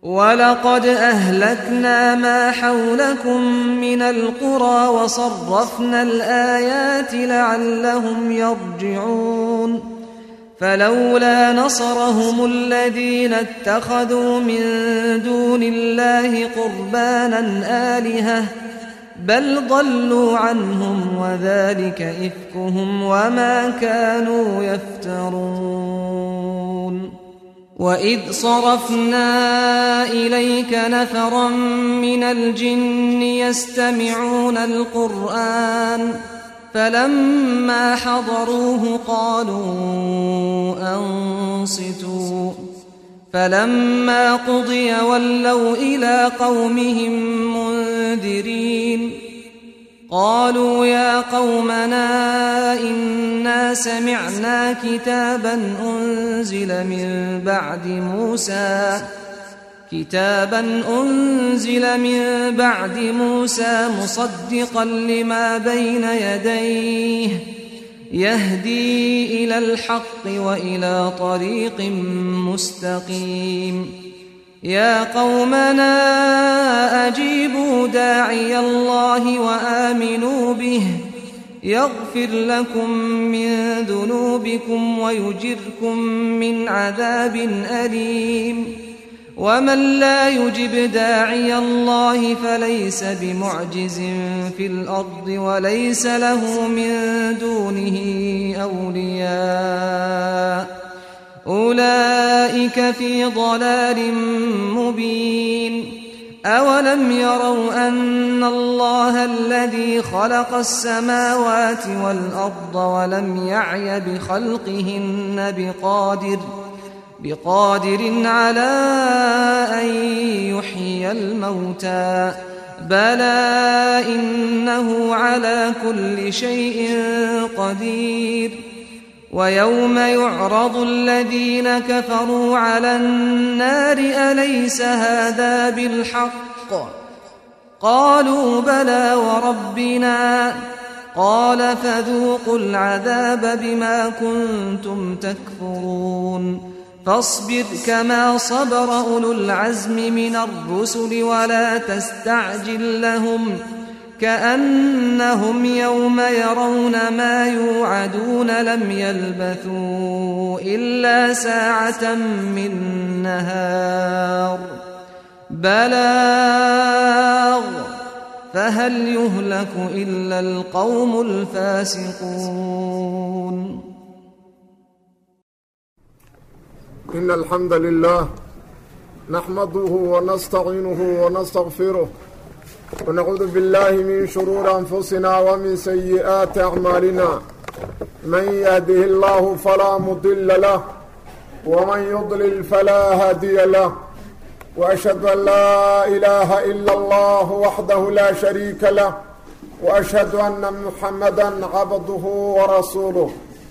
ولقد أهلكنا ما حولكم من القرى وصرفنا الآيات لعلهم يرجعون فلولا نصرهم الذين اتخذوا من دون الله قربانا آلهة بل ضلوا عنهم وذلك إفكهم وما كانوا يفترون وإذ صرفنا إليك نفرا من الجن يستمعون القرآن فلما حضروه قالوا أنصتوا فلما قضي ولوا إلى قومهم منذرين قالوا يا قومنا إنا سمعنا كتابا أنزل من بعد موسى كتابا أنزل من بعد موسى مصدقا لما بين يديه يهدي إلى الحق وإلى طريق مستقيم يا قومنا أجيبوا داعي الله وآمنوا به يغفر لكم من ذنوبكم ويجركم من عذاب أليم ومن لا يجب داعي الله فليس بمعجز في الأرض وليس له من دونه أولياء أولئك في ضلال مبين أولم يروا أن الله الذي خلق السماوات والأرض ولم يعي بخلقهن بقادر بقادر على أن يحيي الموتى بلى إنه على كل شيء قدير ويوم يعرض الذين كفروا على النار أليس هذا بالحق قالوا بلى وربنا قال فذوقوا العذاب بما كنتم تكفرون فاصبر كما صبر أولو العزم من الرسل ولا تستعجل لهم كأنهم يوم يرون ما يوعدون لم يلبثوا إلا ساعة من نهار بلاغ فهل يهلك إلا القوم الفاسقون إن الحمد لله نحمده ونستعينه ونستغفره ونعوذ بالله من شرور أنفسنا ومن سيئات أعمالنا من يهده الله فلا مضل له ومن يضلل فلا هادي له وأشهد أن لا إله إلا الله وحده لا شريك له وأشهد أن محمدا عبده ورسوله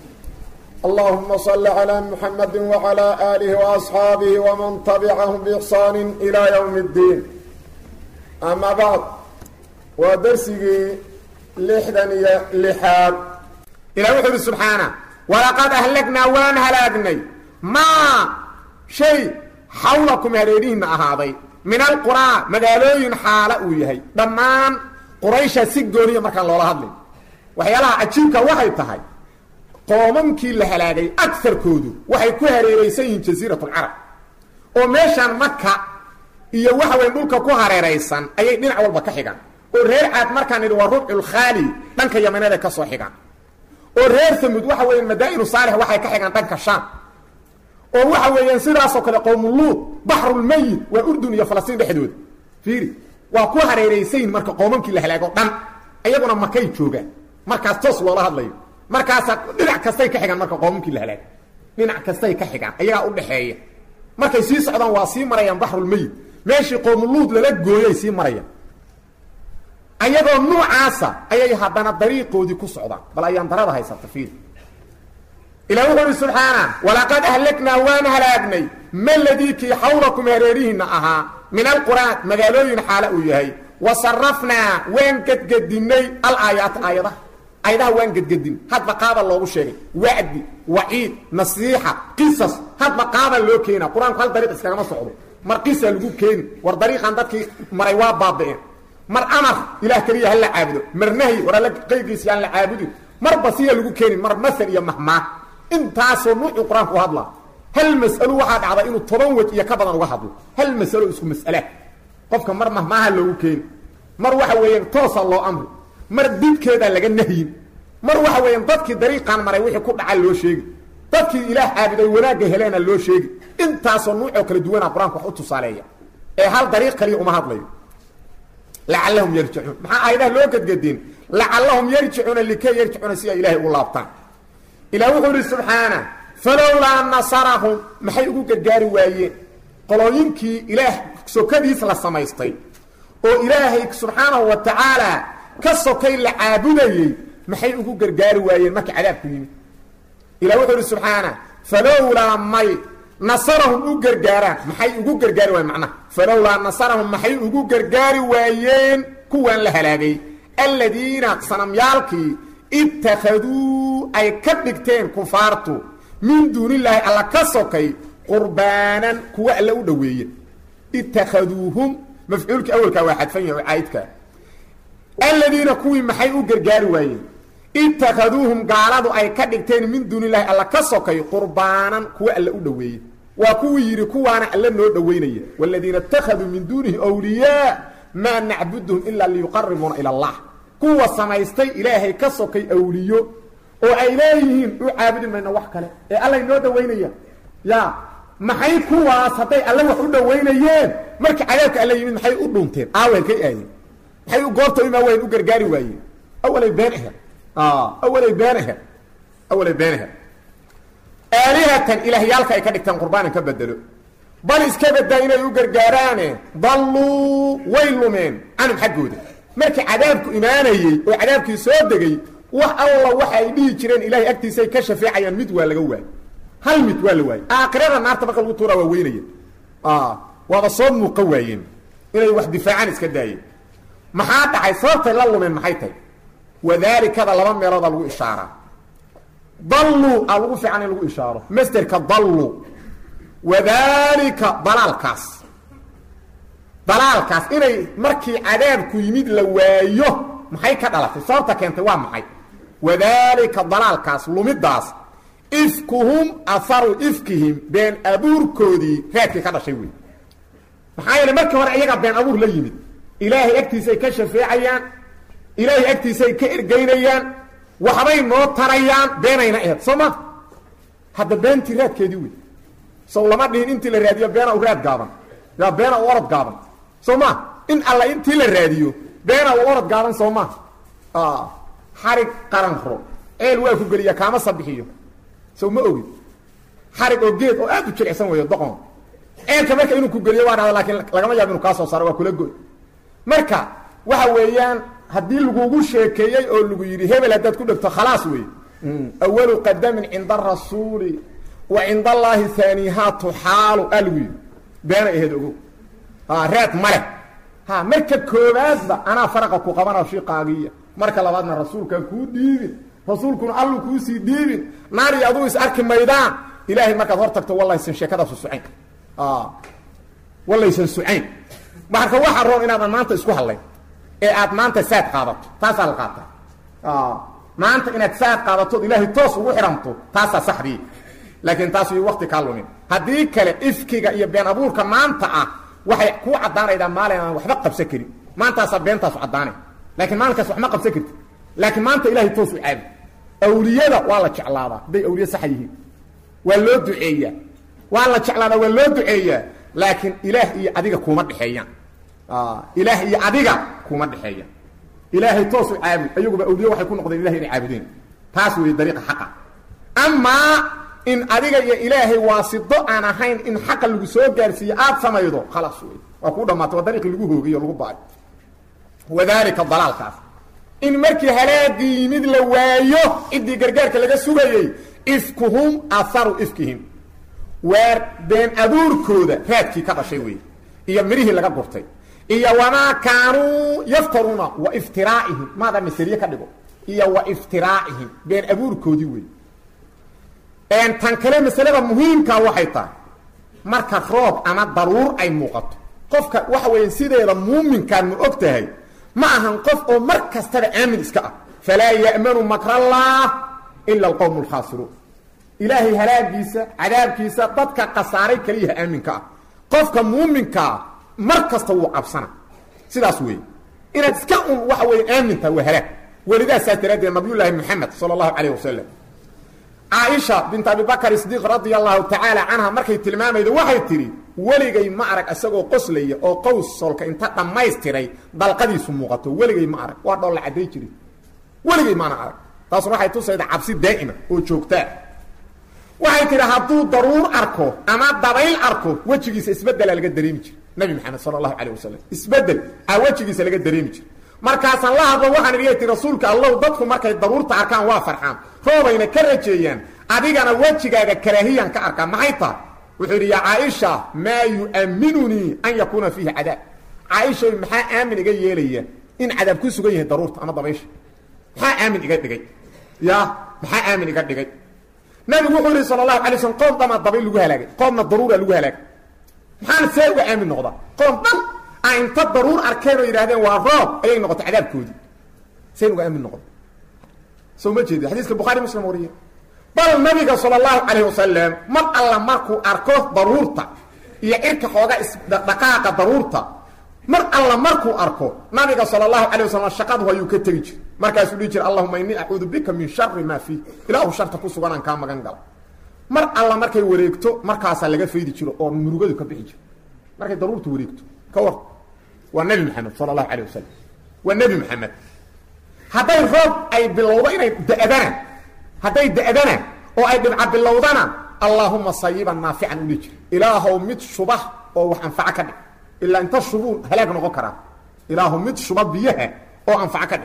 اللهم صل على محمد وعلى آله وأصحابه ومن تبعهم بإحسان إلى يوم الدين أما بعد ودرسي لحدن لحاد إلى وحده سبحانه ولقد أهلكنا وان هلاقني ما شيء حولكم هريرين أهاضي من القرى مقالوين حالة ويهي دمان قريشة سيقونية مركان لولا هدلي وحيالها عجيبك وحي تهي qoomamkii la halaagay agarkoodu waxay ku hareeraysan yihiin jasiiratulcarab oo meeshaan maka iyo waxa weyn dhulka ku hareeraysan ayay dhinac walba ka xigaan oo reer caad markaan idhi waa rubculkhaali dhanka yamaneeda ka soo xigaan oo reer samud waxa weeyaan madaa'inu saalix waxay ka xigaan dhanka shaam oo waxa weeyaan sidaasoo kale qowmuluud baxrulmayid waa urdun iyo falastiin dhexdooda fiiri waa ku hareeraysan yihin marka qoomamkii la halaago dhan iyaguna makay joogaan markaas toos loola hadlayo markaasaa dhinac kastay ka xigaan marka qoomamkii la halaagay dhinac kastay ka xigaan ayagaa u dhaxeeya markay sii socdaan waa sii marayaan baxrulmayid meeshii qoomuluud lala gooyay sii marayaan ayagoo nuucaasa ayay haddana dariiqoodii ku socdaan bal ayaan darada haysata fiil ilah wuxu uhi subxaana walaqad ahlaknaa waan halaagnay maladii kii xawlakum hareerihiinna ahaa min alqur'aan magaalooyin xaala uu yahay wa sarafnaa waan gedgedinnay alaayaat aayadaha ayadaha waan gedgedin hadba qaaba loogu sheegay wacdi waciid nasiixa qisas hadba qaaba loo keena qur-aanku hal dariiq iskagama socdo mar qisa lagu keeni war dariiqan dadkii maray waa baaba'een mar amar ilaah keliya ha la caabudo mar nahyi war alla qeyrkiisa yaan la caabudin marba siya lagu keeni mar masal iyo mahmaa intaasoo nuucu qur-aanku u hadlaa hal mas'alo waxaa dhacda inuu toban wej iyo ka badan uga hadlo hal masalo isku mas'ala qofka mar mahmaaha loogu keeni mar waxa weeyaan toosa loo amri mar dibkeedaa laga nahyin mar waxa weeyaan dadkii dariiqan maray wixii ku dhaca loo sheegi dadkii ilaah caabuday wanaagga heleena loo sheegi intaasoo nuucoo kala duwana qur-aanku wax u tusaaleeya ee hal dariiq kaliya uma hadlayo lacallahum yarjicuun maxaa aayadaha loo gadgadeen lacallahum yarjicuuna likay yarjicuuna si ay ilaahay ugu laabtaan ilah wuxuu ihi subxaana falowlaa nasarahum maxay ugu gargaari waayeen qolooyinkii ilaah sokadiis la samaystay oo ilaahay subxaanahu wa tacaala ka sokay la caabudayey maxay ugu gargaari waayeen markii cadaabku yimid ilah wuxuu ihi subxaana falowlaa may nasarahum u gargaaraan maxay ugu gargaari waayeen macnaha falowlaa nasarahum maxay ugu gargaari waayeen kuwaan la halaagay aladiina sanamyaalkii ittakhaduu ay ka dhigteen kufaartu min duunillaahi alla ka sokay qurbaanan kuwa alla u dhoweeye ittakhaduuhum mafcuulkii awalkaa waa xadfan yahay oo caa'idkaa aladiina kuwii maxay u gargaari waayeen ittakhaduuhum gaaladu ay ka dhigteen min duunillahi alla ka sokay qurbaanan kuwa alla u dhoweeye waa kuwii yidhi kuwaana alla noo dhoweynaya waladiina ittakhaduu min duunihi wliyaa maa nacbuduhum ilaa liyuqaribuuna ila allah kuwa samaystay ilaahay ka sokay awliyo oo ay leeyihiin u caabudi mayno wax kale ee allay noo dhoweynaya ya maxay kuwaas hadday alle wax u dhoweynayeen markii cadaabka alla yimid maxay u dhunteen aawel kay aadeen maxay goorta imaa wayn u gargaari waayeen awalay been aher awalay been aher awalay been aher aalihatan ilaahyaalka ay ka dhigtaan qurbaanan ka bedelo bal iska badaa inay u gargaaraane dalluu way lumeen canhum xaggooda markii cadaabku imaanayey oo cadaabkii soo degay wax alla waxa ay dhihi jireen ilaahay agtiisaay ka shafeecayaan mid waa laga waayey hal mid waa la waayey aakhirada naarta marka lagu tuuraa waa weynaya waaba soo muuqa waayeen inay wax difaacaan iska daayeen maxaa dhacay sababtay la lumeen maxay tahay wadaalikada laba meeloodaa lagu ishaaraa dallu a lagu fiican in lagu ishaaro masderka dallu wadaalika dalaalkaas dalaalkaas inay markii cadaabku yimid la waayo maxay ka dhalatay sababta keentay waa maxay wadaalika dalaalkaas lumidaas ifkuhum aharu ifkihim been abuurkoodii raadkii ka dhashay wey maxaa yeele markii hore iyaga been abuur la yimid ilaahay agtiisay ka shafeecayaan ilaahay agtiisay ka ergeynayaan waxbay noo tarayaan beenayna aheed soo ma hadda beentii raadkeedii wey sow lama dhihin intii la raadiyo beena u raad gaaban yaa beena u orod gaaban soo ma in alla intii la raadiyo beena u orod gaaban soo ma xarig qaranro ceel waa ku geliya kaama sabixiyo sow ma ogid xarig oo geed oo aad u jilicsan weeyo doqon ceelka marka inuu ku geliyo waa dhada laakiin lagama yaabo inuu kaa soo saaro waa kula goy marka waxa weeyaan haddii lagugu sheekeeyey oo lagu yidhi hebel haddaad ku dhegto khalaas wey awalu qadamin cinda arasuuli wa cinda allaahi haanihaa tuxaalu aa lagu yidhi beena aheed ogow raad male ha marka koobaadba anaa faraqa ku qabana shiqaagiya marka labaadna rasuulkaan kuu dhiibin rasuulkuna allu kuusii dhiibin naar iyo aduu is arki maydaan ilaahay markaad hor tagto wallaysan sheekadaasu sucayn wallaysan sucayn marka waxaa roon inaadan maanta isku hadlayn ee aad maanta saad qaadato taasaa la qaataa maanta inaad saad qaadatood ilaahay toos ugu xidhanto taasaa saxdii laakiin taas iyo wakti kaa lumin haddii kale ifkiga iyo been abuurka maanta ah waxay kuu caddaanaydaa maalin aan waxba qabsan karin maantaasaa beentaasu caddaanay laakiin maalinkaas wax ma qabsan karti laakiin maanta ilahay toos u caabi awliyada waa la jeclaadaa hadday awliye saxa yihiin waa loo duceeyaa waa la jeclaadaa waa loo duceeyaa laakiin ilaah iyo adiga kuma dhexeeyaan ilaah iyo adiga kuma dhexeeyaan ilaahay toos u caabud ayaguba awliye waxay ku noqdeen ilahay inay caabudeen taas weeye dariiqa xaqa amaa in adiga iyo ilaahay waasido aan ahayn in xaqa lagu soo gaarsiiyo aad samaydo khalaas wey waa kuu dhamaatay waa dariiqii lagu hoogiy o lagu baayo wadaalika dalaalkaas in markii halaagii yimid la waayo ciddii gargaarka laga sugayey ifkuhum aharu ifkihim waar been abuurkooda raadkii ka dhashay wey iyo midhihii laga gurtay iyo wamaa kaanuu yaftaruuna wa iftiraa'ihim maada maseriye ka dhigo iyo wa iftiraa'ihim been abuurkoodii wey tan kale masalada muhiimkaa waxay tahay marka roob ama daruur ay muuqato qofka waxa weya sideeda muuminkaan ma og tahay ma ahan qof oo mar kastaba aamin iska ah falaa ya'manu makrallah ila alqowm alkhaasiruun ilaahay halaagiisa cadaabkiisa dadka khasaaray keliyaha aaminka ah qofka muuminkaa mar kasta wuu cabsana sidaas weeye inaad iska un waxa weeye aamintaha waa halaag welidaasaas daraaddeed nabiyullaahi moxamed sala allahu calayh wasalam caaisha bint abibakar sidiiq radia allahu tacaala canha markay tilmaamaydo waxay tidhi weligay ma arag isagoo qoslaya oo qowsolka inta dhammaystiray dalqadiisu muuqato weligay ma arag waa dhoolla cadday jiri weligay maana arag taasuna waxay tusayda cabsi daa'ima oo joogtaa waxay tidhi hadduu daruur arko ama dabayl arko wejigiisa isbedela laga dareemi jira nabi maxamed sala allahu calayh wasalam isbedel a wejigiisa laga dareemi jira markaasaan la hadlo waxaan idhi ti rasuulka allow dadku markay daruurta arkaan waa farxaan roobayna ka rajeeyaan adigana wejigaaga karaahiyan ka arkaa maxay tahay wuxuu yidhi yaa caaisha maa yu'amminunii an yakuuna fiihi cadaab caaisha maxaa aamin iga yeelaya in cadaab ku sugan yahay daruurta ama dabaysha maxaa aamin iga dhigay ya maxaa aamin iga dhigay nabigu wuxuu yihi sala allahu alay slm qoom dhamaa dabayl lagu halaagay qoomna daruura lagu halaagay maxaana see uga aamin noqdaa qoom dhan a inta daruur arkeen oo yidhahdeen waa roob ayay noqotay cadaabkoodii seen uga aamin noqda soo ma jeedi xadiiska bukhari muslim wariye bal nabiga sala allahu calayh wasalam mar alla markuu arko daruurta iyo cirka xooga isdhaqaaqa daruurta mar alla markuu arko nabiga sala allahu calay wasalam shaqadu ayuu ka tegi jir markaasuu dhihi jira allahuma innii acuudu bika min shari maa fiih ilaahu sharta ku suganaan kaa magan gala mar alla markay wareegto markaasaa laga faydi jiro oo murugadu ka bixi jiro markay daruurta wareegto ka war waa nebi maxamed sala allahu calayh wasalam waa nebi maxamed hadday roob ay bilowdo inay da'dana hadday da'dana oo ay dhibca bilowdana allaahuma sayiban naafican u dhihi jira ilaahow mid shubah oo wax anfaco ka dhig ilaa inta shubuu halaag noqon karaa ilaahu mid shuba biyaha oo anfaco ka dhig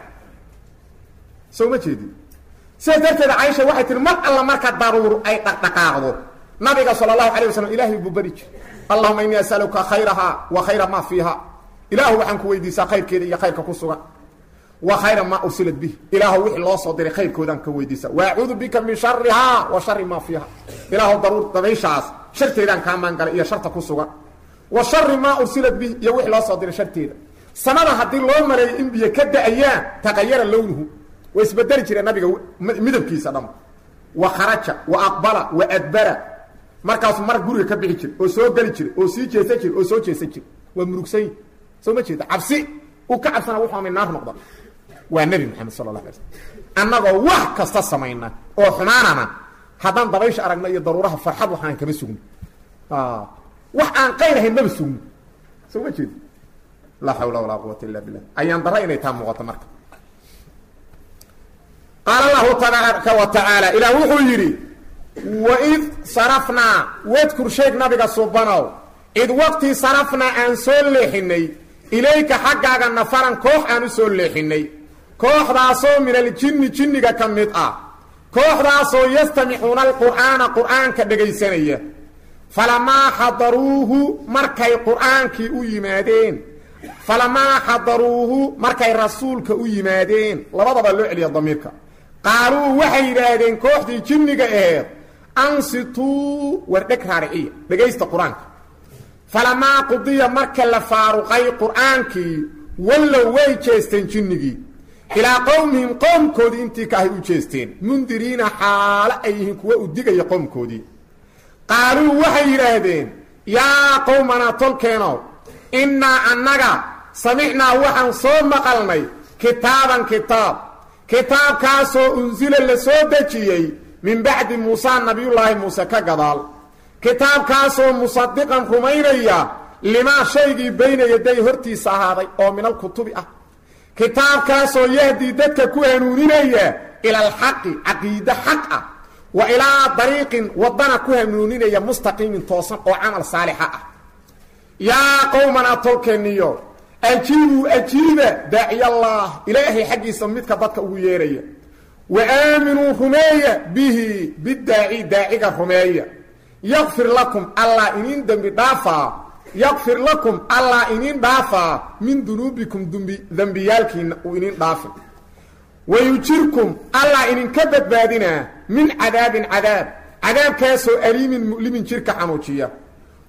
soo ma jeedi sidaas darteeda caaisha waxay tihi mar alla marka daruur ay dhaqdhaqaaqdo nabiga sala allahu alay wasalam ilahay buu bari jir allahuma innii asaluka khayrahaa wa khayra maa fiiha ilaahu waxaan ku weydiisaa khayrkeeda iyo khayrka ku sugan wa khayra maa ursilat bih ilaahu wixii loo soo diray khayrkoodaan ka weydiisa wa acuudu bika min sharihaa wa shari maa fiiha ilaahu daruur dabayshaas sharteedaan kaa maangalay iyo sharta ku sugan wa shari maa ursilat bih iyo wixii loo soo diray sharteeda samada haddii loo maleeyo in biyo ka da-ayaan taqayara lownuhu way isbedeli jireen nabiga midabkiisa dham wa kharaja wa aqbala wa adbara markaasuu mar guriga ka bixi jira oo soo geli jira oo sii jeesan jira oo soo jeesan jira waa murugsanyi soo ma jeeda cabsi uu ka cabsana wuxuu amay naar noqda waa nebi maxamed sala allah alay slm annagoo wax kasta samayna oo xumaanana haddaan dabaysha aragna iyo daruuraha farxad waxaan kama sugno wax aan qayr ahayn maba sugno soo ma jeeda laa xawla walaa quwata illa billah ayaan dara inay taa muuqato marka qaala allahu tabaaraka wa tacaala ilaah wuxuu yidhi waid sarafnaa wadkur sheeg nabiga subanow id waqtii sarafnaa aan soo leexinay ilayka xaggaaga nafaran koox aan u soo leexinay kooxdaasoo min aljinni jinniga ka mid ah kooxdaasoo yastamixuuna alqur'aana qur'aanka dhegaysanaya falamaa xadaruuhu markay qur'aankii u yimaadeen falamaa xadaruuhu markay rasuulka u yimaadeen labadaba loo celiya damiirka qaaluu waxay yidhaahdeen kooxdii jinniga aheed ansituu wardheg raariciya dhegaysta qur-aanka falamaa qudiya marka la faaruqay qur'aankii wallow way jeesteen jinnigii ilaa qowmihim qowmkoodii intii ka ahay u jeesteen mundiriina xaalo ay yihiin kuwa u digaya qowmkoodii qaaluu waxay yidhaahdeen yaa qowmanaa tolkeenow innaa annaga samicnaa waxaan soo maqalnay kitaaban kitaab kitaabkaasoo unsila la soo dejiyey min bacdi muusaa nabiyullaahi muuse ka gadaal kitaabkaasoo musadiqan rumaynaya limaa shaygii bayna yaday hortiisa ahaaday oo min alkutubi ah kitaabkaasoo yahdii dadka ku hanuuninaya ila alxaqi caqiide xaq ah wa ilaa dariiqin waddana ku hanuuninaya mustaqiimin toosan oo camal saalixa ah yaa qowmanaa tolkeeniyo ajiibuu ajiiba daaciyallah ilaahay xaggiisa midka dadka ugu yeeraya wa aaminuu rumeeya bihi bidaaci daaciga rumeeya yakfir lakum allah iniin dembi dhaafaa yakfir lakum allah iniin dhaafaa min dunuubikum dumbi dembiyaalkiina uu iniin dhaafin wayujirkum allah idinka badbaadinaa min cadaabin cadaab cadaabkaasoo aliimin mu'limin jirka xanuujiya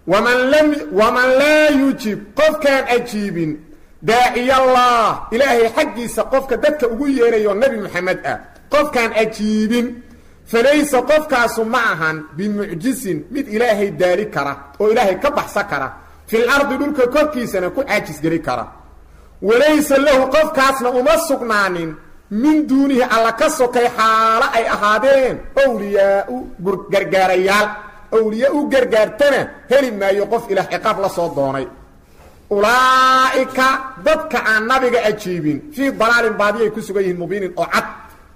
waman lam waman laa yujib qofkaan ajiibin daaciyallah ilaahay xaggiisa qofka dadka ugu yeerayo nebi moxamed ah qofkaan ajiibin falaysa qofkaasu ma ahan bimucjisin mid ilaahay daali kara oo ilaahay ka baxsan kara fil ardi dhulka korkiisana ku caajisgeli kara walaysa lahu qofkaasna uma sugnaanin min duunihi alla ka sokay xaalo ay ahaadeen owliyaau gargaarayaal owliya u gargaartana heli maayo qof ilaah ciqaab la soo doonay ulaa'ika dadka aan nabiga ajiibin fii dalaalin baadiyay ku sugan yihiin mubiinin oo cad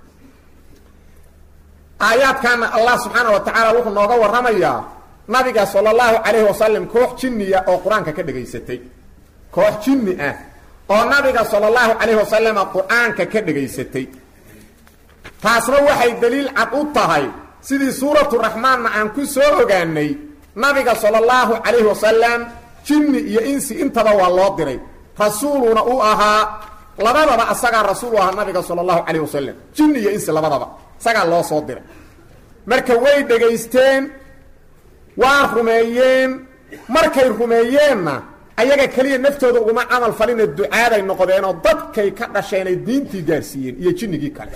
aayaadkaana allah subxaana wa tacaala wuxuu nooga warramayaa nabiga sala allahu calayhi wasalam koox jinniya oo qur-aanka ka dhegaysatay koox jinni ah oo nabiga sala allahu calayhi wasalama qur-aanka ka dhegaysatay taasna waxay daliil cad u tahay sidii suuratu raxmaanna aan ku soo ogaanay nabiga sala allahu calayhi wasalam jinni iyo insi intaba waa loo diray rasuuluna u ahaa labadaba asagaa rasuul u ahaa nabiga sala allahu calayh wasalam jinni iyo insi labadaba isagaa loo soo diray marka way dhegaysteen waa rumeeyeen markay rumeeyeenna ayaga keliya naftooda uguma camal falina ducaaday noqdeenoo dadkay ka dhasheenay diintii gaarsiiyeen iyo jinnigii kale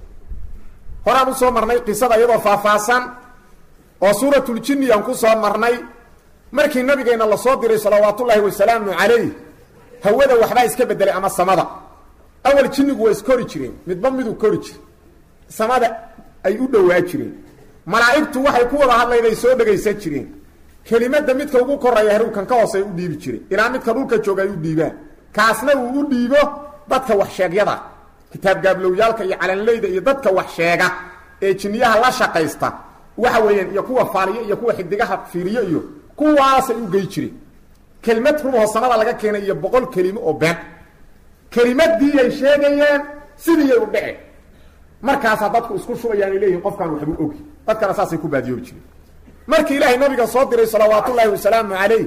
horaan u soo marnay qisada iyadoo faahfaahsan oo suuratuljinni aan ku soo marnay markii nabigeenna lasoo diray salawaatullaahi wasalaamu calayh hawada waxbaa iska bedelay ama samada awal jinnigu waa iskori jireen midba miduu kori jire samada ay u dhowaa jireen malaa'igtu waxay ku wada hadlayday soo dhegaysan jireen kelimada midka ugu koraya haruukan ka hoosey u dhiibi jiray ilaa midka dhulka jooga ay u dhiibaan kaasna uu u dhiibo dadka wax sheegyada kitaab gaablowyaalka iyo calanleyda iyo dadka wax sheega ee jinniyaha la shaqaysta waxa weeyaan iyo kuwa faaliyo iyo kuwa xidigaha fiiriyo iyo kuwaasay u gey jireen kelimad rumahoo samada laga keenay iyo boqol kelimo oo been kelimadiiyay sheegayeen sidiiyay u dhece markaasaa dadku isku shubayaan ay leeyihin qofkaan waxbuu ogi dadkana saasay ku baadiyoobi jireen markii ilaahay nabiga soo diray salawaatullaahi wasalaamu calayh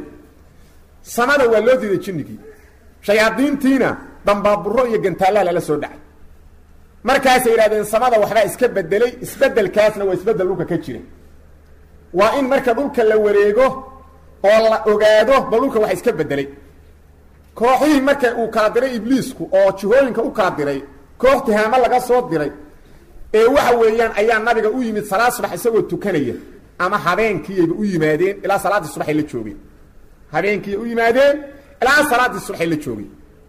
samada waa loo diiday jinnigii shayaadiintiina dambaaburo iyo gantaallaha lala soo dhacay markaasay yidhahdeen samada waxbaa iska bedelay isbedelkaasna waa isbedel dhulka ka jira waa in marka dhulka la wareego oo la ogaado bal dhulka wax iska bedelay kooxihii marka uu kala diray ibliisku oo jihooyinka u kala diray koox tihaamo laga soo diray ee waxa weeyaan ayaa nabiga u yimid salaad subax isagoo tukanaya ama habeenkiiyayba u yimaadeen ilaa salaaddii subaxay la joogeen habeenkiiyay u yimaadeen ilaa salaaddii subaxay la joogeen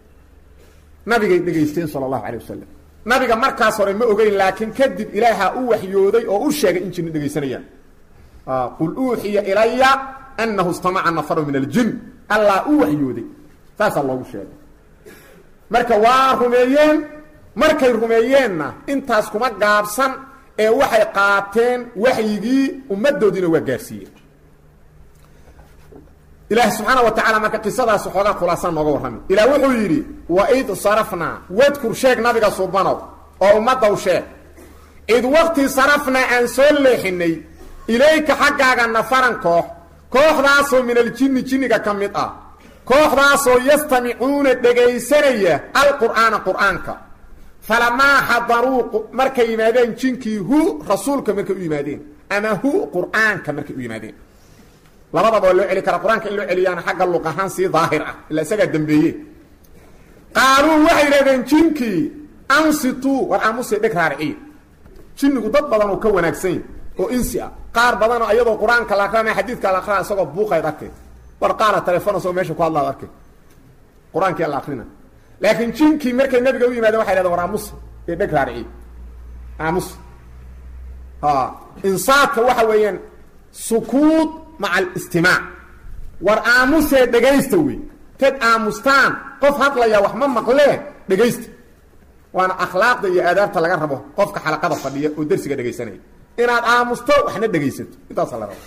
nabigay dhegaysteen sala allahu calay wasalam nabiga markaas hore ma ogeyn laakiin kadib ilaaha u waxyooday oo u sheegay in jinni dhegaysanayaan qul uuxiya ilaya anahu istamaca nafaru min aljin allaa u waxyooday saasaa loogu sheegay marka waa rumeeyeen markay rumeeyeenna intaas kuma gaabsan ee waxay qaateen waxyigii ummaddoodiina waa gaarsiiyeen ilaah subxaana wa tacala marka qisadaas xoogaa khulaasaan nooga warrami ilaah wuxuu yidhi waid sarafnaa wadkur sheeg nabiga subanow oo ummaddaw sheeg id waqti sarafnaa aan soo leexinay ilayka xaggaaga nafaran koox kooxdaasoo min aljinni jinniga ka mid ah kooxdaasoo yastamicuuna dhegaysanaya alqur'aana qur'aanka falamaa xadaruu markay yimaadeen jinkii hu rasuulka markay u yimaadeen ama hu qur'aanka markay u yimaadeen labadaba waa loo celi karaa qur-aanka in loo celiyaana xagga luq ahaan sii daahir ah ilaa isagaa dambeeye qaaluu waxay yidhahdeen jinkii ansituu war aamusii dheg raariciya jinnigu dad badan oo ka wanaagsan yahy oo insi ah qaar badanoo iyadoo qur-aanka la akrinaya xadiidka la akrinaya isagoo buuqayd arkay war qaara telefoon asagoo meesha ku hadlaad arkay qur-aankia la akrina laakiin jinkii markay nabiga u yimaadeen waxay dhahdeen war aamusi ee dheg raariciya aamus insaadka waxa weeyaan sukuud maca alistimaac war aamusee dhegaysta wey tad aamustaan qof hadlaya wax ma maqlee dhegaysta waana akhlaaqda iyo aadaabta laga rabo qofka xalaqada fadhiya oo dersiga dhegaysanaya inaad aamusto waxna dhegaysato intaasa la rabo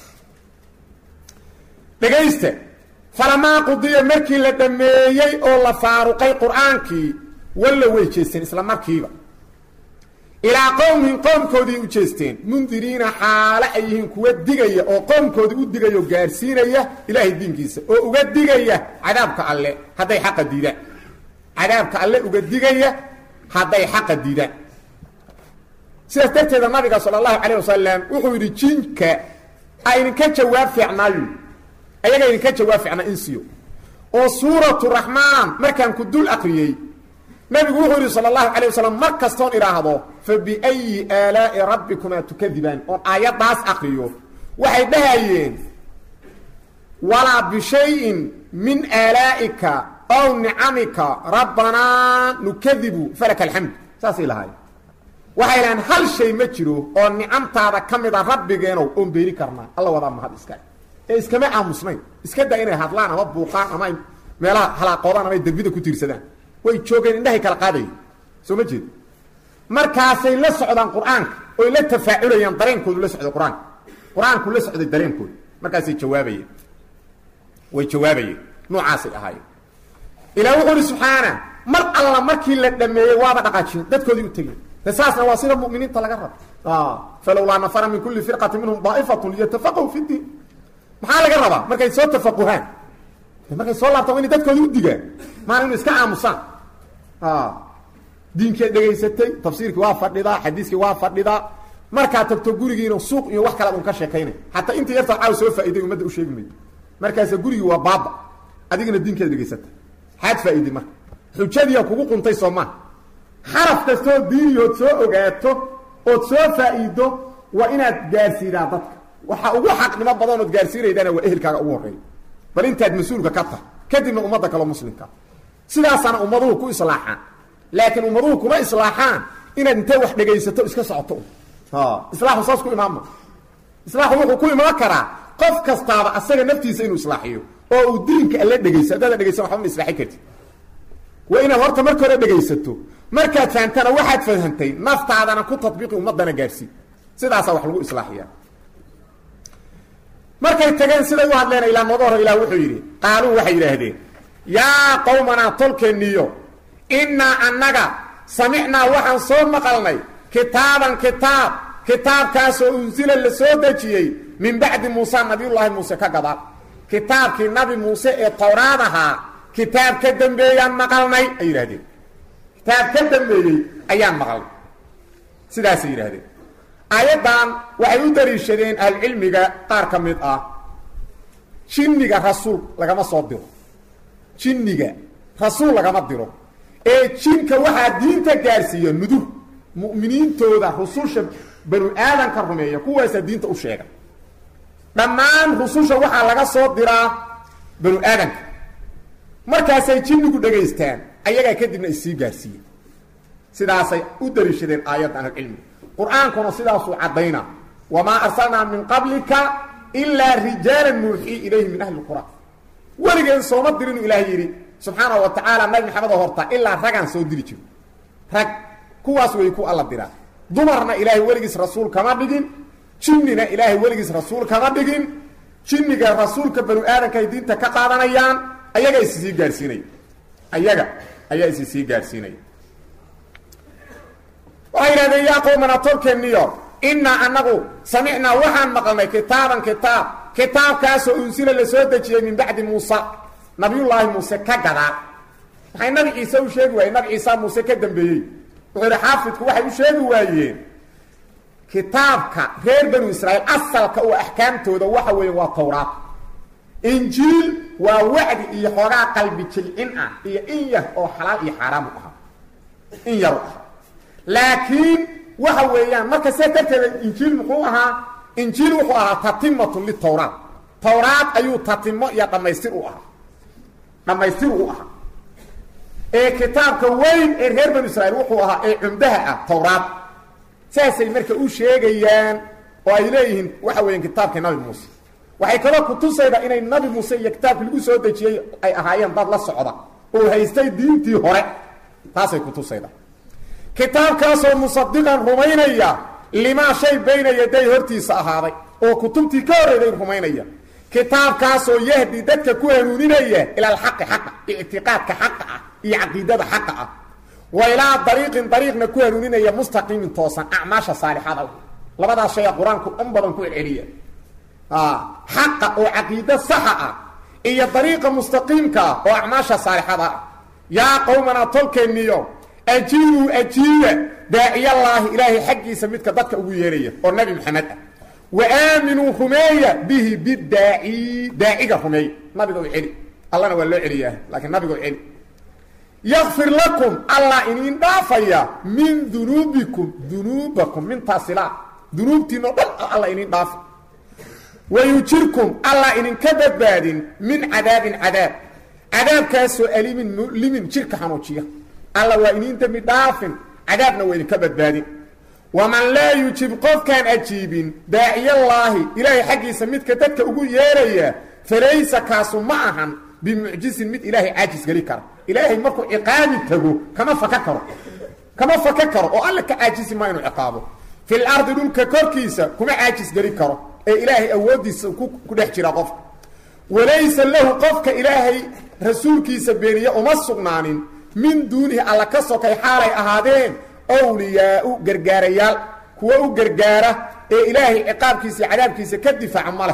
dhegaysta falamaa qudiya markii la dhammeeyey oo la faaruqay qur-aankii walla way jeesteen isla markiiba ilaa qowmihim qoomkoodii u jeesteen mundiriina xaale ay yihiin kuwa digaya oo qoomkoodii u digaya oo gaarsiinaya ilaahay diinkiisa oo uga digaya cadaabka alle hadday xaqa diidaan cadaabka alle uga digaya hadday xaqa diidaan sidaas darteeda nabiga sala allahu calayh wasalam wuxuu yidhi jinka aydinka jawaab fiicnaayo ayaga idinka jawaab ficna insiyo oo suuratu raxmaan markaan ku dul akriyey nabigu wuxuu yidhi sala allahu calay wasalam mar kastoon idhaahdo fa biayi aalaa'i rabbikumaa tukadibaan oon aayaddaas akriyo waxay dhahayeen walaa bishayin min aalaa'ika ow nicamika rabbanaa nukadibu falaka alxamd saasay lahaayeen waxay lahaen hal shay ma jiro oo nicamtaada ka mid a rabbigeenow oon beeni karnaa alla wadaa mahad iska ee iskama aamusnayn iska daa inay hadlaan ama buuqaan ama ay meelaha halaaqoodaan ama ay derbida ku tiirsadaan way joogeen indhahay kala qaadayeen soo ma jeed markaasay la socdaan qur-aanka oy la tafaaculayaan dareenkoodu la socday qur-aanka qur-aanku la socday dareenkooda markaasay jawaabayeen way jawaabayeen noocaasay ahaayeen ilaa wuxuu uhi subxaana mar alla markii la dhameeyey waaba dhaqaajiyeen dadkoodii u tegeen de saasna waa sida muminiinta laga rabo falowlaa nafara min kuli firqati minhum daa'ifatun liyatafaqahu fi diin maxaa laga rabaa markay soo tafaquhaan markay soo laabtaan wa inay dadkoodi u digaan maana inu iska aamusaan diinkeed dhegaysatay tafsiirkii waa fadhidaa xadiiskii waa fadhidaa markaa tagto gurigiina suuq iyo wax kalaad un ka sheekaynay xataa inta yartaa caaw soo faa'iday ummadda u sheegi mayo markaasa gurigii waa baaba adigina diinkeed dhegaysatay xaad faa'iday marka xujadiia kugu quntay soo maha xaraf kastoo diiniyood soo ogaato ood soo faa'iido waa inaad gaarsiidaa dadka waxa ugu xaqnimo badan ood gaarsiinaydaana waa ehelkaaga ugu horreeya bal intaad mas-uulka ka tahay kadibna ummadda kaleo muslimka sidaasaana ummaduhu ku islaaxaan laakiin ummaduhu kuma islaaxaan inaad intay wax dhegaysato iska socoto islaaxu saas ku imaanma islaaxu wuxuu ku imaan karaa qof kastaaba asaga naftiisa inuu islaaxiyo oo uu diinka alle dhegayso haddaada dhegaysan waxba ma islaaxin karti waa inaad horta marka hore dhegaysato markaad fahamtana waxaad fahantay naftaadana ku tatbiiqi ummadana gaarsii sidaasaa wax lagu islaaxiya markay tageen siday u hadleen ilaa nooga hor ilah wuxuu yidhi qaaluu waxay yidhaahdeen yaa qowmanaa tolkeeniyo innaa annaga samicnaa waxaan soo maqalnay kitaaban kitaab kitaabkaasoo unsila la soo dejiyey min bacdi muusa nabiyullaahi muuse ka gadaal kitaabkii nabi muuse ee towraad ahaa kitaab ka dambeeyaan maqalnay ay yidhahdeen kitaab ka dambeeyey ayaan maqalnay sidaasay yidhahdeen aayaddan waxay u daliishadeen ahlucilmiga qaar ka mid ah jinniga rasuul lagama soo diro jinniga rasuul lagama diro ee jinka waxaa diinta gaarsiiya nudur mu'miniintooda rususha banu aadanka rumeeya kuwaasaa diinta u sheega dhammaan rususha waxaa laga soo diraa banu aadanka markaasay jinnigu dhegaystaan ayagaa kadibna issii gaarsiiye sidaasay u daliishadeen aayadda ahlucilmiga qur-aankuna sidaasuu caddaynaa wamaa arsalnaa min qablika ilaa rijaalan nuuxii ilayhi min ahli qura weligeen sooma dirinu ilaah yidhi subxaanau wa tacaala nabi maxamed oo horta ilaa ragaan soo diri jiro rag kuwaas way ku alla diraa dumarna ilaahay weligiis rasuul kama dhigin jinnina ilaahay weligiis rasuul kama dhigin jinniga rasuulka banu aadanka ay diinta ka qaadanayaan ayaga isi sii gaarsiinaya ayaga ayaa isi sii gaarsiinaya waxay yidhahdeen yaa qowmana tolkeeniyo innaa annagu samicnaa waxaan maqalnay kitaaban kitaab kitaabkaasoo unsila la soo dejiyey min bacdi muusa nabiyullaahi muuse ka gadaa maxay nabi ciise u sheegi waayeen nabi ciisa muuse ka dambeeyey wuxuu yidhi xaafidku waxay u sheegi waayeen kitaabka reer banu israa'iil asalka oo axkaamtooda waxa weeye waa towraad injiil waa wacdi iyo xoogaa qalbi jilcin ah iyo in yar oo xalaal iyo xaaraamu ahaa in yaru ahaa laakiin waxa weeyaan marka see darteeda injiil muxuu ahaa injiil wuxuu ahaa tatimatun litawraat tawraad ayuu tatimo iyo dhammaystir u ahaa dhammaystir u ahaa ee kitaabka weyn ee reer banu israiil wuxuu ahaa ee cumdaha ah tawraad saasay marka u sheegayaan oo ay leeyihiin waxa weeyaan kitaabkii nabi muuse waxay kaloo kutusayda inay nabi muuse iyo kitaabkii lagu soo dejiyey ay ahaayeen dad la socda oo haystay diintii hore taasay kutusayda kitaabkaasoo musadiqan rumaynaya limaa shay bayna yaday hortiisa ahaaday oo kutubtii ka horreyday rumaynaya kitaabkaasoo yahdi dadka ku hanuuninaya ila alxaqi xaqa ictiqaadka xaqa ah iyo caqiidada xaqa ah wa ilaa dariiqin dariiqna ku hanuuninaya mustaqiimin toosan acmaasha saalixada labadaas shaya qur-aanku in badan ku celceliya xaqa oo caqiido saxa ah iyo dariiqa mustaqiimka ah oo acmaasha saalixada ah yaa qowmana tolkeeniyo ajiibuu ajiiba daaciyallaahi ilaahay xaggiisa midka dadka ugu yeeraya oo nabi maxamed ah wa aaminuu rumeeya bihi bidaaci daaciga rumeeya nabiga u celi allana waa loo celiyaa laakiin nabiga u celi yakfir lakum allah iniin dhaafaya min dunuubikum dunuubakum mintaasila dunuubtiinao dhan alla iniin dhaafa wayujirkum allah idinka badbaadin min cadaabin cadaab cadaabkaasoo alimin mulimin jirka xanuujiya alla waa iniin dembi dhaafin cadaabna waa idinka badbaadin waman laa yujib qofkaan ajiibin daaciyallaahi ilaahay xaggiisa midka dadka ugu yeeraya falaysa kaasu ma ahan bimucjizin mid ilaahay caajis geli kara ilaahay markuu ciqaabi tago kama faka karo kama faka karo oo alle ka caajisi maa inuu ciqaabo fil ardi dhulka korkiisa kuma caajis geli karo ee ilaahay awooddiisa ku dhex jira qofka walaysa lahu qofka ilaahay rasuulkiisa beeniye uma sugnaanin min duunihi alla ka sokay xaalay ahaadeen wliyaau gargaarayaal kuwa u gargaara ee ilaahay ciqaabkiisa iyo cadaabkiisa ka difaaca ma leh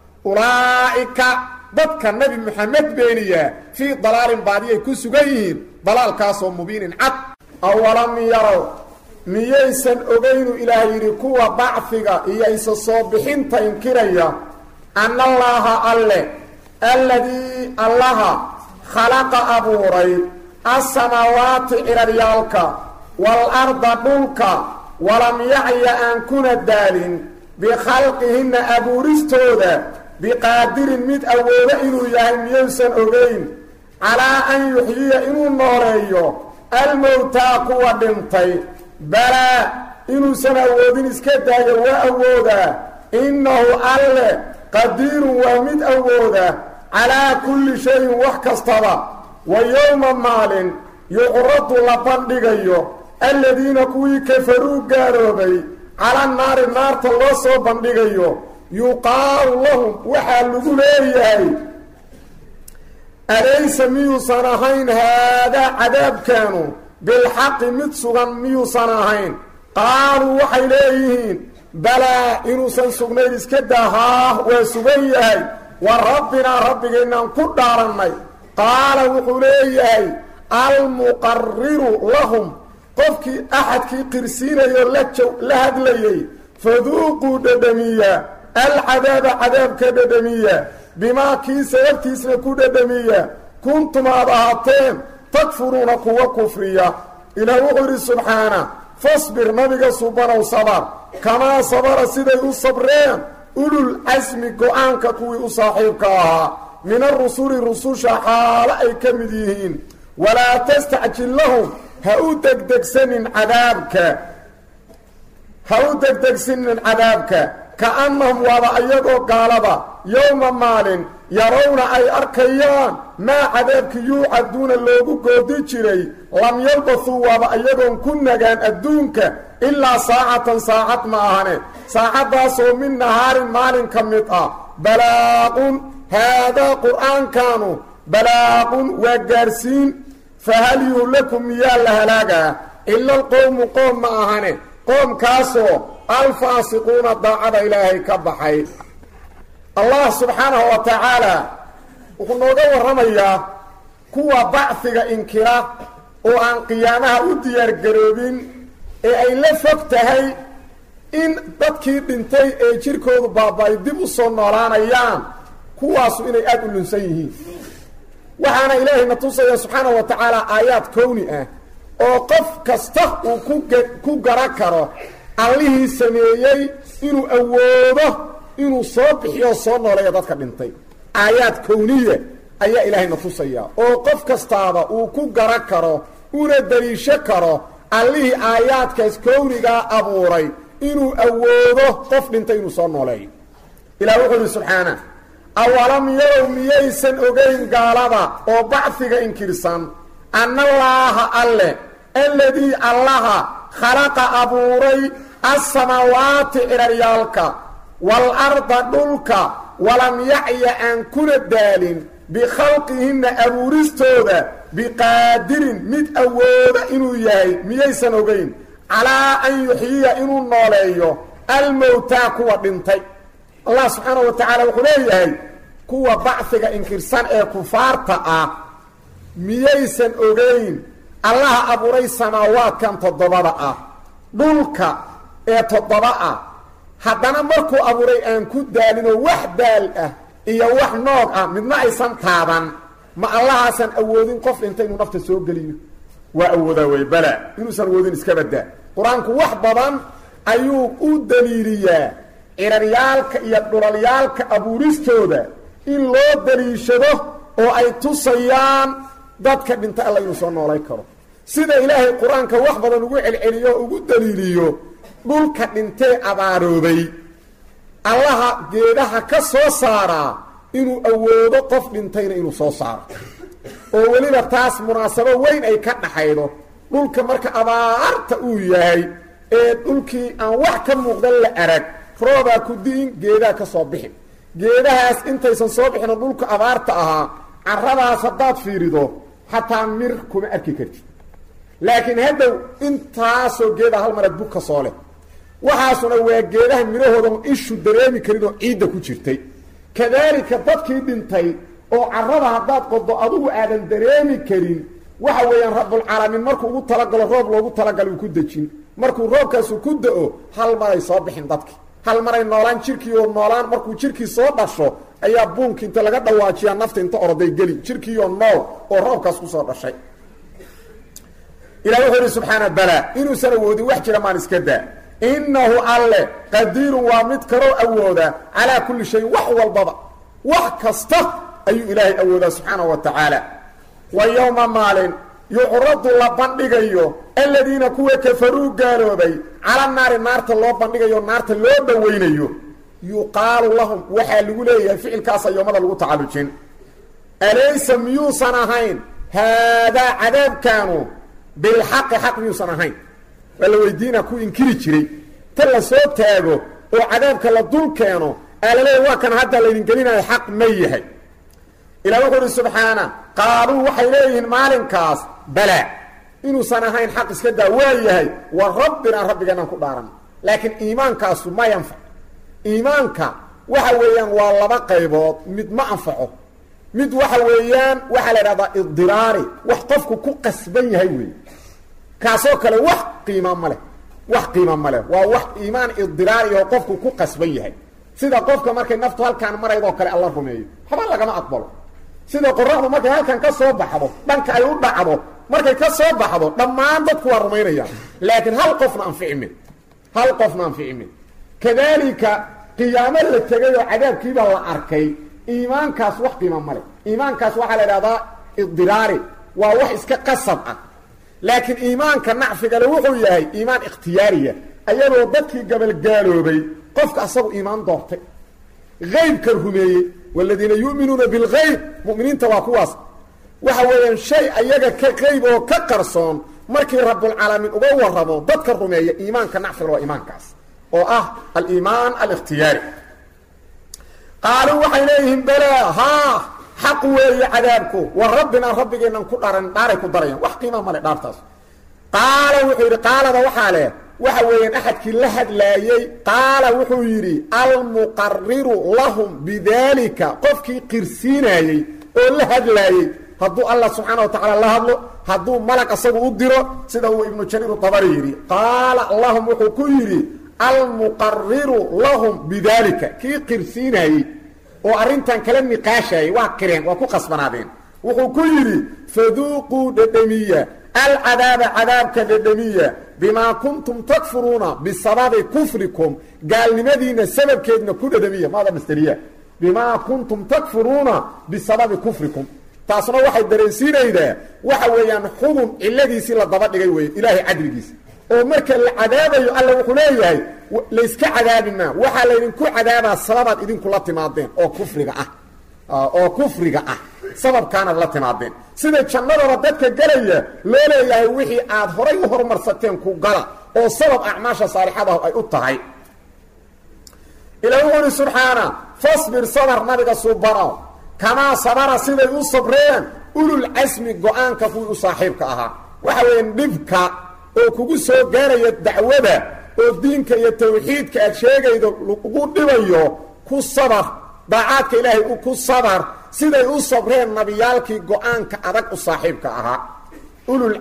ulaa'ika dadka nebi moxamed beeniyaa fii dalaalin baadiyay ku sugan yihiin dalaalkaasoo mubiinin cad awalam yarow miyaysan ogaynu ilaah yidhi kuwa bacfiga iyo isa soo bixinta inkiraya anna allaaha alle alladii allaha khalaqa abuuray asamaawaati ciraryaalka waalarda dhulka walam yacya aan kuna daalin bikhalqihinna abuuristooda biqaadirin mid awoodo inuu yahay miyaysan ogayn calaa an yuxyiya inuu nooleeyo almowtaa kuwa dhintay balaa inuusan awoodin iska daayo waa awoodaa innahu alle qadiirun waa mid awooda calaa kulli shayin wax kastaba wa yowma maalin yuqradu la bandhigayo aladiina kuwii kafaruu gaaloobay cala naari naarta loo soo bandhigayo yuqaalu lahum waxaa lagu leeyahay alaysa miyuusan ahayn haadaa cadaabkaanu bilxaqi mid sugan miyuusan ahayn qaaluu waxay leeyihiin balaa inuusan sugnayn iska daa haah waa sugan yahay wa rabbinaa rabbigaynaan ku dhaarannay qaala wuxuu leeyahay almuqariru lahum qofkii axadkii qirsiinayoo la hadlayay faduuquu dhadhamiya alcadaaba cadaabka dhadhamiya bimaa kii sababtiisna ku dhadhamiya kuntum aad ahaateen takfuruuna kuwa kufriya ilaah wuxuu yidhi subxaana fasbir nabiga subanow sabar kamaa sabara siday u sabreen ulul casmi go-aanka kuwii u saaxiibka ahaa min arusuli rususha xaalo ay ka mid yihiin walaa tastacjil lahum ha u degdegsanin cadaabka ha u degdegsanin cadaabka ka'annahum waaba ayagoo gaalada yowma maalin yarawna ay arkayaan maa cadaabki yuucaduuna loogu goodi jiray lam yalbathuu waaba ayagoon ku nagaan adduunka ilaa saacatan saacad ma ahane saacaddaasoo min nahaarin maalin ka mid ah balaaqun haadaa qur'aankanu balaaqun waa gaarsiin fahal yuhlaku miyaa la halaagaa ila alqowmu qoom ma ahane qoomkaasoo alfaasiquuna daacada ilaahay ka baxay allah subxaanahu wa tacaala wuxuu nooga warramayaa kuwa bacfiga inkira oo aan qiyaamaha u diyaargaroobin ee ay la fog tahay in dadkii dhintay ee jirkoodu baaba-ay dib u soo noolaanayaan kuwaasu inay aada u lunsan yihiin waxaana ilaahayna tusaya subxaana wa tacaala aayaad kowni ah oo qof kasta uu ku ku garan karo allihii sameeyey inuu awoodo inuu soo bixiyo soo nooleeyo dadka dhintay aayaad kowniya ayaa ilaahayna tusaya oo qof kastaaba uu ku garan karo una daliisho karo allihii aayaadkaas kownigaa abuuray inuu awoodo qof dhintay inuu soo nooleeyo ilah wuxuu ihi subxaana awalam yarow miyaysan ogayn gaalada oo bacfiga inkirsan annallaaha alle alladii allaha khalaqa abuuray assamaawaati ciraryaalka waalarda dhulka walam yacya aan kuna daalin bikhalqihinna abuuristooda biqaadirin mid awooda inuu yahay miyaysan ogayn calaa an yuxyiya inuu nooleeyo almowtaa kuwa dhintay allah subxaana wa tacaala wuxuu leeyahay kuwa bacfiga inkirsan ee kufaarta ah miyaysan ogayn allaha abuuray samaawaadkan toddobada ah dhulka ee toddoba ah haddana markuu abuuray aan ku daalinoo wax daal ah iyo wax noog ah midna aysan taaban ma allahaasaan awoodin qof dhinta inuu nafta soo geliyo waa awoodaa wey bala inuusan awoodin iska badaa qur-aanku wax badan ayuu u daliiliyaa ciraryaalka iyo dhulalyaalka abuuristooda in loo daliishado oo ay tusayaan dadka dhinta alla inuu soo noolay karo sida ilaahay qur-aanka wax badan ugu celceliyo oo ugu daliiliyo dhulka dhintee abaaroobay allaha geedaha ka soo saaraa inuu awoodo qof dhintayna inuu soo saaro oo weliba taas munaasabo weyn ay ka dhaxaydo dhulka marka abaarta uu yahay ee dhulkii aan wax ka muuqdan la arag roobaa ku di'in geedaha ka soo bixin geedahaas intaysan soo bixino dhulka abaarta ahaa caradaas haddaad fiirido xataa mir kuma arki kartid laakiin haddow intaasoo geeda hal marad bug ka soo leh waxaasuna waa geedaha midhahooda ishu dareemi karin oo ciidda ku jirtay kadaalika dadkii dhintay oo carada haddaad qodo adugu aadan dareemi karin waxa weeyaan rabbulcaalamiin markuu ugu talagalo roob loogu talagalo uu ku dejin markuu roobkaasu ku da-o hal maray soo bixin dadki hal maray noolaan jirkii oo noolaan markuu jirkii soo dhasho ayaa buunki inta laga dhawaajiyaa nafta inta orday geli jirkiioo nool oo roobkaas kusoo dhashay ilah wuxuu ihi subxaana bala inuusan awoodin wax jira maan iska daa innahu alle qadiirun waa mid kaloo awooda calaa kulli shayin wax walbaba wax kasta ayuu ilaahay awoodaa subxaanahu wa tacaala wa yowma maalin yucradu la bandhigayo aladiina kuwa kafaruu gaaloobay cala naari naarta loo bandhigayo naarta loo dhowaynayo yuqaalu lahum waxaa lagu leeyahay ficilkaasa yoomada lagu tacallujin alaysa miyuusan ahayn haadaa cadaabkaanu bilxaqi xaq miyuusan ahayn waa la weydiina ku inkiri jiray ta la soo taago oo cadaabka la dul keeno aalaleey waa kan hadda laydin gelinayo xaq ma yahay ilah wuxuu uhi subxaana qaaluu waxay leeyihiin maalinkaas bala inuusan ahayn xaq iska daa waa yahay wa rabbinaa rabbigeenaan ku dhaaran laakiin iimaankaasu ma yanfac iimaanka waxa weeyaan waa laba qaybood mid ma anfaco mid waxa weeyaan waxaa la idhahdaa idiraari wax qofku ku qasban yahay wey kaasoo kale wax qiima ma leh wax qiima ma leh waa wax iimaan idiraari oo qofku ku qasban yahay sida qofka markay naftu halkaan maraydoo kale alla rumeeyo waxba lagama aqbalo sida qoraxdu markay halkan ka soo baxdo dhanka ay u dhacdo markay ka soo baxdo dhammaan dadku waa rumaynayaan laakiin hal qofna anficimin hal qofna anficimin kadaalika qiyaamo la tegay oo cadaabkiibaa la arkay iimaankaas wax qiima male iimaankaas waxaa la idhahdaa idiraari waa wax iska qasab ah laakiin iimaanka nacfigale wuxuu yahay iimaan ikhtiyaariya ayadoo dadkii gabalgaaloobay qofka asagu iimaan doortay aybka rumeeyey waladiina yu'minuuna bilgayb mu'miniinta waa kuwaas waxa weeyaan shay ayaga ka qayb oo ka qarsoon markii rabulcaalamiin uga waramo dadka rumeeya iimaanka nacfigale waa iimaankaas oo ah aliimaan alikhtiyaari qaaluu waxay leeyihiin balaa haa xaq weeye cadaabku wa rabbinaa rabbigeennan ku dharan dhaaray ku darayaan wax qiima male dhaartaas qaala wuxuu yidhi qaalada waxaa leh waxa weeyaan axadkii la hadlaayey qaala wuxuu yidhi almuqariru lahum bidaalika qofkii qirsiinaayey oo la hadlaayey hadduu allah subxaana wa tacaala la hadlo hadduu malag asagu u diro sida uu ibnu jariir dabari yidhi qaala lahum wuxuu ku yidhi almuqariru lahum bidaalika kii qirsiinaayey oo arrintan kala niqaashayay waa qireen waa ku qasbanaadeen wuxuu ku yidhi faduuquu dhedhemiya alcadaaba cadaabka dhedhemiya bimaa kuntum takfuruuna bisababi kufrikum gaalnimadiina sababkeedna ku dhedhemiya maada masteriya bimaa kuntum takfuruuna bisababi kufrikum taasna waxay dareensiinaydaa waxa weeyaan xubun ciladiisii la daba dhigay weeye ilaahay cadligiisa oo marka la cadaabayo alla wuxuu leeyahay layska cadaabi maa waxaa laydinku cadaabaa sababaad idinkula timaadeen oo kufriga ah oo kufriga ah sababkaanaad la timaadeen sida jannadaba dadka gelaya loo leeyahay wixii aad horay u horumarsateen ku gala oo sabab acmaasha saalixadahu ay u tahay ila wuxuu uhi subxaana fasbir sabar nabiga subano kamaa sabara siday u sabreen ululcasmi go-aanka kuwii u saaxiibka ahaa waxa weeyaan dhibka oo kugu soo gaaraya dacwada oo diinka iyo tawxiidka aad sheegaydo lagu dhibayo ku sabar daacaadka ilaahay ku sabar siday u sabreen nabiyaalkii go-aanka adag u saaxiibka ahaa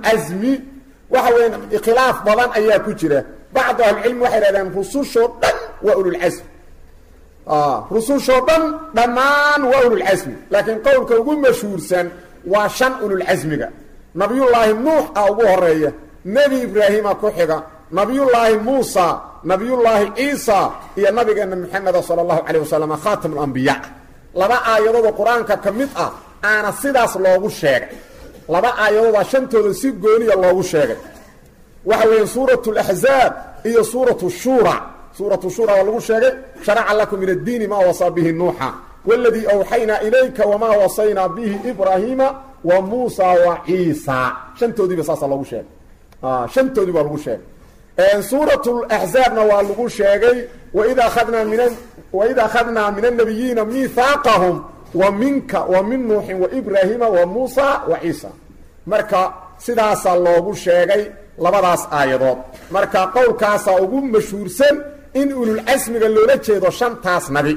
ululcasmi waxa weya khilaaf badan ayaa ku jira bacdu ahlicilmi waxay dhahdeen rusushoo dhan waa ululcasmi rusushoo dhan dhammaan waa ululcasmi laakiin qowlka ugu mashhuursan waa shan ululcasmiga nabiyullaahi nuux a ugu horeeya nebi ibraahima ku xiga nabiyullaahi muusa nabiyullaahi ciisa iyo nabigeena maxameda sala allahu calayh wasalam khaatam alambiyaa laba aayadoodoo qur-aanka ka mid ah aana sidaas loogu sheegay laba aayadoodaa shantooda si gooniya loogu sheegay waxa weeye suuratu laxzaab iyo suuratu shura suuratu shura waa lagu sheegay sharaca lakum min addiini maa wasaa bihi nuuxa waladii awxaynaa ilayka wamaa wasaynaa bihi ibraahiima wa muusa wa ciisa shantoodiiba saasa loogu sheegay shantoodii baa lagu sheegay suurat laxzaabna waa lagu sheegay waid aadnaa min waid akhadnaa min annabiyiina miihaaqahum wa minka wa min nuuxin waibraahiima wa muusa wa ciisa marka sidaasaa loogu sheegay labadaas aayadood marka qowlkaasaa ugu mashhuursan in ululcasmiga loola jeedo shantaas nabi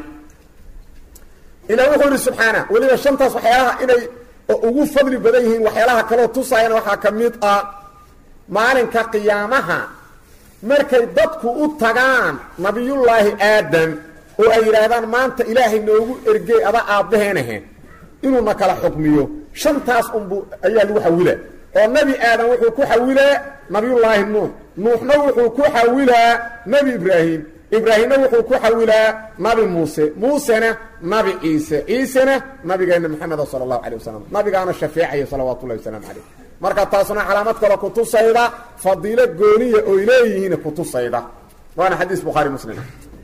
ilah wuxuu ihi subxaana weliba shantaas waxyaalaha inay ugu fadli badan yihiin waxyaalaha kaloo tusaayana waxaa ka mid ah maalinka qiyaamaha markay dadku u tagaan nabiyullaahi aadam oo ay yidhaahdaan maanta ilaahay noogu ergey ada aabbaheenahe inuuna kala xukmiyo shantaas unbu ayaa lagu xawilaa oo nebi aadam wuxuu ku xawilaa nabiyullaahi nuux nuuxna wuxuu ku xawilaa nebi ibraahim ibraahimna wuxuu ku xawilaa nabi muuse muusena nabi ciise ciisena nabigeena maxameda sala allahu calay wasalam nabigaana shafeecaya salawaatu ullahi wasalaamu calayh marka taasna calaamad kale kutusayda fadiilo gooniya oy leeyihiin kutusayda waana xadiis bukhaari muslim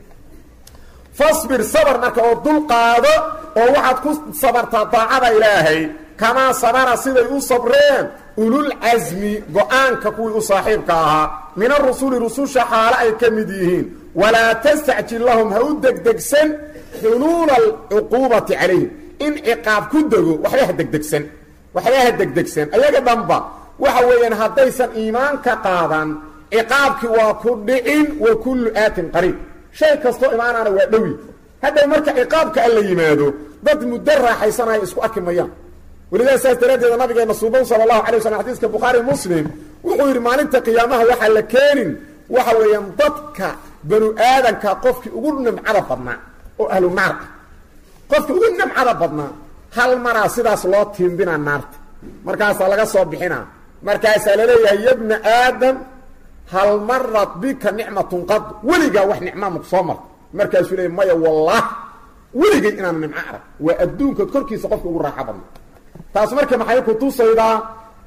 fasbir sabr marka oo dul qaado oo waxaad ku sabartaa daacada ilaahay kamaa sabara siday u sabreen ululcasmi go-aanka kuwii u saaxiibka ahaa min arusuli rususha xaalo ay ka mid yihiin walaa tastacjil lahum ha u degdegsan xuluula alcuquubati calayhim in ciqaab ku dego waxba ha degdegsan waxba ha degdegsan ayaga dhanba waxa weeyaan haddaysan iimaanka qaadan ciqaabkii waa ku dhicin wa kullu aatin qariib shay kastoo imaanaana waa dhowi hadhow marka ciqaabka alla yimaado dad muddo raaxaysanaya isku arki mayaan welidaa saas daraaddeeda nabigeena suuban sala allahu alay waslm xadiiska bukhaari muslim wuxuu yidhi maalinta qiyaamaha waxaa la keenin waxa weeyaan dadka banu aadanka qofkii ugu nimcada badnaa oo ahlu naar ah qofkii ugu nimcada badnaa hal maraa sidaas loo tiimbinaa naarta markaasaa laga soo bixinaa markaasaa laleeyahay yabna aadam hal marat bika nicmatun qad weligaa wax nicmaa maku soo marta markaasuu leey maya wallah weligay inaan nimco arag waa adduunka korkiisa qofka ugu raaxo badna taas marka maxay ku tusaydaa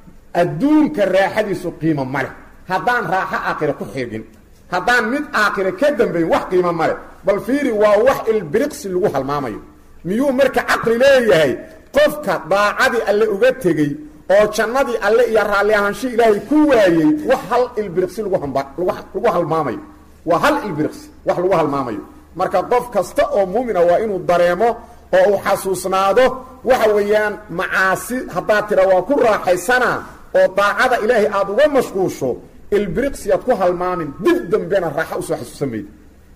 adduunka raaxadiisu qiimo male haddaan raaxo aakira ku xeegin haddaan mid aakira ka dambayn wax qiimo male bal fiiri waa wax ilbiriqsi lagu halmaamayo miyuu marka caqli leeyahay qofka daacadii alle uga tegey oo jannadii alle iyo raalli ahaansho ilaahay ku waayey wax hal ilbiriqsi lagu hamba lagu halmaamayo waa hal ilbiriqsi wax lagu halmaamayo marka qof kasta oo muumina waa inuu dareemo oo uu xasuusnaado waxa weeyaan macaasi haddaad tira waa ku raaxaysana oo daacada ilaahay aada uga mashquusho ilbiriqsi aad ku halmaamin dib dambena raaxa usoo xasuusan mayda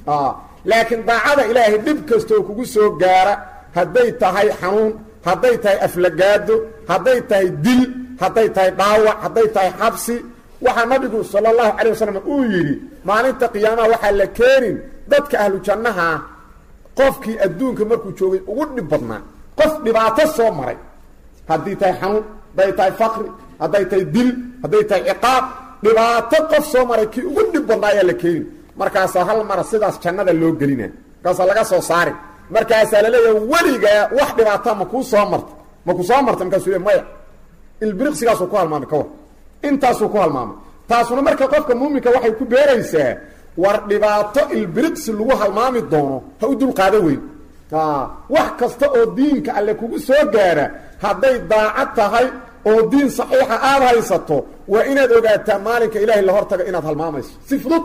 laakiin daacada ilaahay dhib kastaoo kugu soo gaara hadday tahay xanuun hadday tahay aflagaado hadday tahay dil hadday tahay dhaawac hadday tahay xabsi waxaa nabigu sala allahu calay wasalam uu yidhi maalinta qiyaamaha waxaa la keenin dadka ahlu jannaha qofkii adduunka markuu joogay ugu dhib badnaa qof dhibaato soo maray haddii tahay xanuun hadday tahay faqri hadday tahay dil hadday tahay ciqaab dhibaato qof soo maray kii ugu dhib badnaa ayaa la keenin markaasaa hal mara sidaas jannada loo gelina markaasaa laga soo saari markaasaa laleeyahay weligaa wax dhibaata makuu soo marta maku soo marta markaasuu le maya ilbiriqsigaasuu ku halmaamay ka war intaasuu ku halmaamay taasuna marka qofka muuminka waxay ku beeraysaa war dhibaato ilbiriqsi lagu halmaami doono ha u dulqaado weyn wax kasta oo diinka alle kugu soo gaara hadday daacad tahay oo diin saxiixa aada haysato waa inaad ogaataa maalinka ilaahay la hortaga inaad halmaamayso si fudud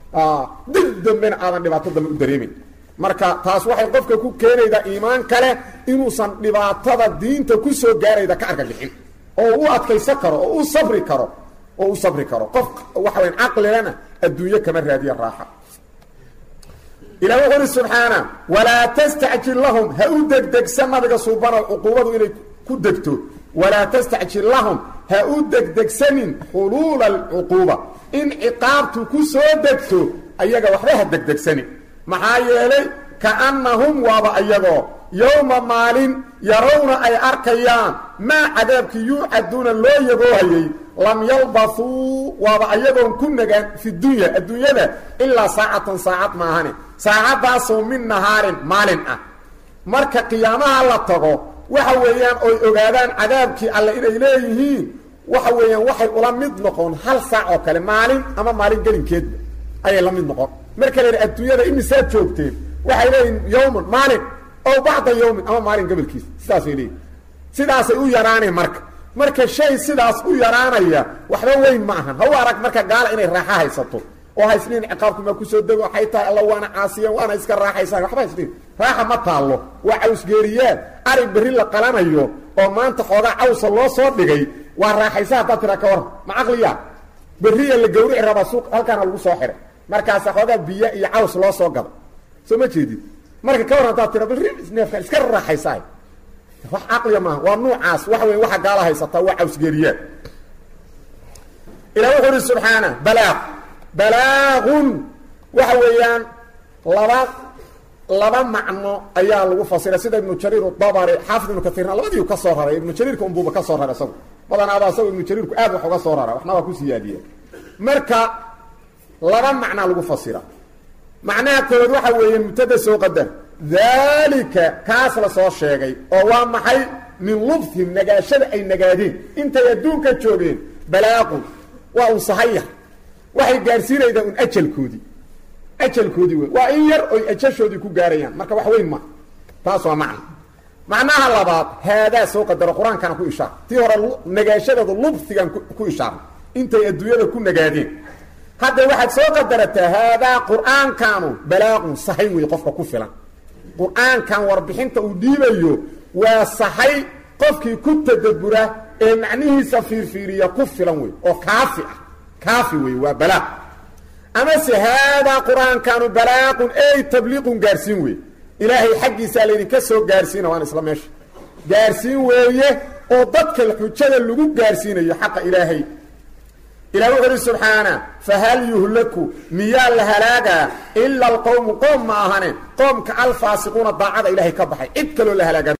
dib dambena aadan dhibaato dambe u dareemayn marka taas waxay qofka ku keenaydaa iimaan kale inuusan dhibaatada diinta ku soo gaarayda ka argagixin oo u adkaysan karo oo u sabri karo oo u sabri karo qof waxa wayan caqligana adduunyo kama raadiya raaxa ilah wuxu uhi subxaana walaa tastacjil lahum ha u degdegsan nabiga suubano cuquubadu inay ku degto walaa tastacjil lahum ha u degdegsanin xuluula alcuquuba in ciqaabtu ku soo degto ayaga waxba ha degdegsanin maxaa yeelay kaannahum waaba ayagoo yowma maalin yarawna ay arkayaan maa cadaabkii yuucaduuna loo yagoohayay lam yalbathuu waaba ayagoon ku nagaan fi dunya adduunyada ilaa saacatan saacad maahane saacaddaasoo min nahaarin maalin ah marka qiyaamaha la tago waxa weeyaan oy ogaadaan cadaabkii alle inay leeyihiin waxa weeyaan waxay ula mid noqon hal saac oo kale maalin ama maalin gelinkeedba ayay la mid noqon marka la yidhi adduunyada imisaad joogteen waxay leeyihin yawman maalin ow bacda yawmin ama maalin gabalkiisa sidaasay leeyihin sidaasay u yaraaneen marka marka shay sidaas u yaraanaya waxba weyn ma ahan ha u arag marka gaala inay raaxa haysato oo haysniin ciqaabku maa kusoo dego waxay tahay alla waana caasiyan waana iska raaxaysaan waxba haysniin raaxa ma taallo waa cawsgeeriyaan ari berri la qalanayo oo maanta xoogaa cawsa loo soo dhigay waa raaxaysa haddaad tiraa ka waran ma caqliya berriya la gawrici rabaa suuq halkaana lagu soo xiray markaasa xoogaa biyo iyo caws loo soo gado soo ma jeedid marka ka waran haddaad tira berri neefkan iska raaxaysaa wax caqliya maaha waa nuucaas waxa weya waxa gaala haysataa waa cawsgeeriyaan ilah wuxuu uhi subxaana balaaq balaagun waxa weeyaan laba laba macno ayaa lagu fasiray sida ibnu jariir dabari xaafid ibnu kaiirna labadiiu ka soo raray ibnu jariirka unbuuba ka soo raray isagu badanaaba isagu ibnu jariirku aad wax uga soo rara waxna waa ku siyaadiya marka laba macnaa lagu fasira macnaha koobaad waxa weeye mubtada soo qadar daalika kaas la soo sheegay oo waa maxay min lubhim nagaashada ay nagaadeen intay adduunka joogeen balaaqun waa un sahaya waxay gaarsiinaydaa un ajalkoodii ajalkoodii wey waa in yar oy ajashoodii ku gaarayaan marka wax weyn ma taas waa macno macnaha labaad haadaa soo qadaro qur-aankana ku ishaar tii hore nagaashadeedu lubhigan ku ishaarna intay adduunyada ku nagaadeen hadda waxaad soo qadarataa haadaa qur-aankanu balaaqun sahay wey qofka ku filan qur-aankan warbixinta uu dhiibayo waa sahay qofkii ku tadabura ee macnihiisa fiirfiiriya ku filan wey oo kaafi ah kaafi wey waa balaaq amase haadaa qur-aankanu balaaqun ey tabliiqun gaarsiin wey ilaahay xaggiisaa laydinka soo gaarsiina waan isla meesha gaarsiin weeye oo dadka xujada lagu gaarsiinayo xaqa ilaahay ilah wuxu uhi subxaana fahal yuhlaku miyaa la halaagaa ila alqowmu qoom ma ahane qoomka alfaasiquuna daacada ilaahay ka baxay cid kaloo la halaagaa